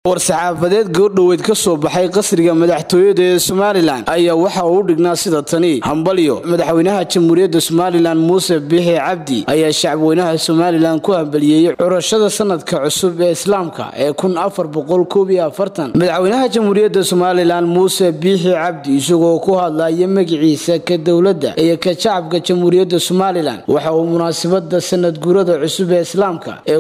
war-saxaafadeed goordhoweyd ka soo baxay qasriga madaxtooyada ee somalilan ayaa waxa uu u dhignaa sida tani hambalyo madaxweynaha jamhuuriyadda somalilan muuse biixi cabdi ayaa shacabweynaha somalilan ku hambaliyeeyey curashada sanadka cusub ee islaamka ee madaxweynaha jamhuuriyadda somalilan muuse biixi cabdi isagoo ku hadlaya magiciisa ka dowladda iyo ka shacabka jamhuuriyadda somalilan waxa uu munaasabada sanad guurada cusub ee islaamka ee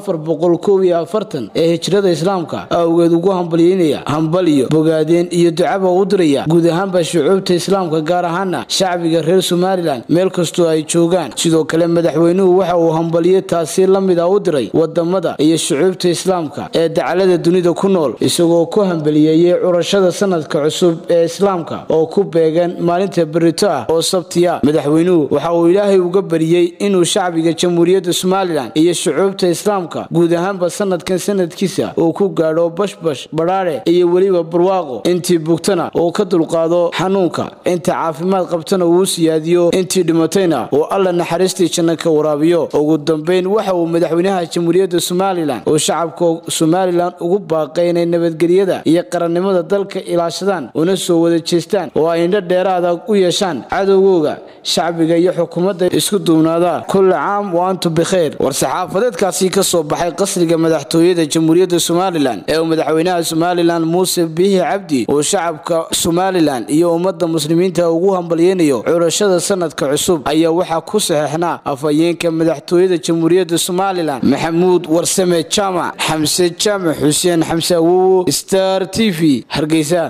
ee hijrada islaamka awgeed ugu hambalyeynaya hambalyo bogaadeen iyo ducaba u diraya guud ahaanba shucuubta islaamka gaar ahaana shacbiga reer somalilan meel kastoo ay joogaan sidoo kale madaxweynuhu waxa uu hambalyo taasi la mid a u diray wadamada iyo shucuubta islaamka ee dacalada dunida ku nool isagoo ku hambaliyeeyey curashada sanadka cusub ee islaamka oo ku beegan maalinta berito ah oo sabtiya madaxweynuhu waxa uu ilaahay uga bariyey inuu shacbiga jamhuuriyadda somalilan iyo shucuubta islaamka guud ahaanba sanadkan sanadkiisa uu ku gaadho bashbash badhaadhe iyo weliba barwaaqo intii bugtana uu ka dulqaado xanuunka inta caafimaad qabtana uu siyaadiyo intii dhimatayna uu alla naxariistii janno ka waraabiyo ugu dambeyn waxa uu madaxweynaha jamhuuriyadda somalilan uu shacabka somalilan ugu baaqay inay nabadgelyada iyo qarannimada dalka ilaashadaan una soo wada jeestaan oo ay indho dheeraada u yeeshaan cadowgooga shacbiga iyo xukuumadda isku duubnaada kulli caam wa antum bikhayr war-saxaafadeedkaasi ka soo baxay qasriga madaxtooyada jamhuuriyadda somalilan ee uu madaxweynaha somalilan muuse biixi cabdi uu shacabka somalilan iyo ummadda muslimiinta ugu hambalyeynayo curashada sanadka cusub ayaa waxaa ku saxeexnaa afhayeenka madaxtooyada jamhuuriyadda somalilan maxamuud warsame jaamac xamse jaamac xuseen xamse awowo star t v hargeysa